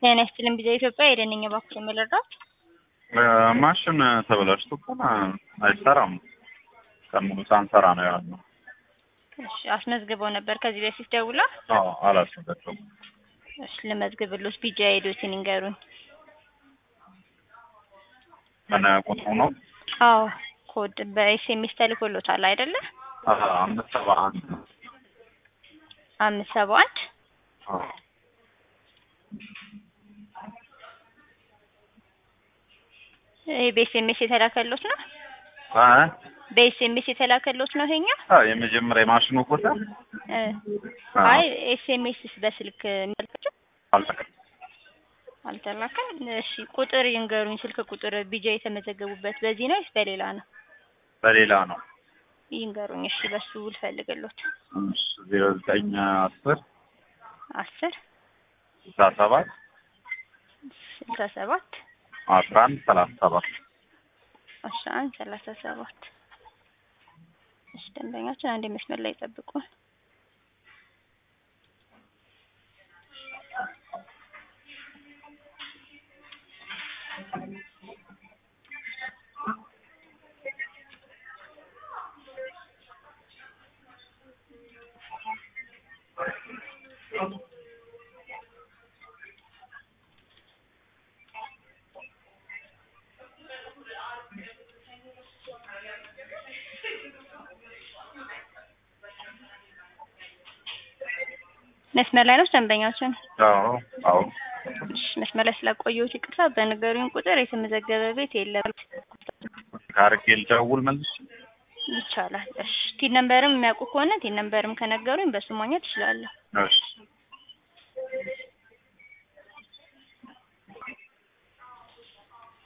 ጤና ይስጥልኝ ቢዛ ኢትዮጵያ የደነኛ ባኩር የምልረዳት ማሽን ተበላሽቶ እኮ አይሰራም። ቀን ሙሉ ሳንሰራ ነው ያለው። እሺ አስመዝግበው ነበር ከዚህ በፊት ደውላ? አዎ አላስመዘገቡም። እሺ ልመዝግብሎት ቢጃ ሄዶትን ይንገሩኝ። ምን ቁጥሩ ነው? አዎ ኮድ በኤስኤምኤስ ተልኮሎታል አይደለ? አዎ አምስት ሰባ አንድ አምስት ሰባ አንድ አዎ ይሄ በኤስኤምኤስ የተላከሎት ነው? አ በኤስኤምኤስ የተላከሎት ነው ይሄኛው? አ የመጀመሪያ የማሽኑ ቁጥር እ አዎ። አይ ኤስኤምኤስ በስልክ የሚልካቸው አልተቀ- አልተላከም። እሺ ቁጥር ይንገሩኝ፣ ስልክ ቁጥር ቢጃ የተመዘገቡበት በዚህ ነው ወይስ በሌላ ነው? በሌላ ነው። ይንገሩኝ። እሺ በሱ ልፈልግሎት። እሺ ዜሮ ዘጠኝ አስር አስር ስልሳ ሰባት ስልሳ ሰባት አስራ አንድ ሰላሳ ሰባት አስራ አንድ ሰላሳ ሰባት እሺ ደንበኛችን አንድ መስመር ላይ ይጠብቁን። መስመር ላይ ነው ደንበኛችን? አዎ አዎ እሺ መስመር ላይ ስላቆየሁት ይቅርታ። በንገሩኝ ቁጥር የተመዘገበ ቤት የለም። ካርጌ ልደውል መልስ ይቻላል። እሺ ቲን ነምበርም የሚያውቁ ከሆነ ቲን ነምበርም ከነገሩኝ በሱ ማግኘት እችላለሁ። እሺ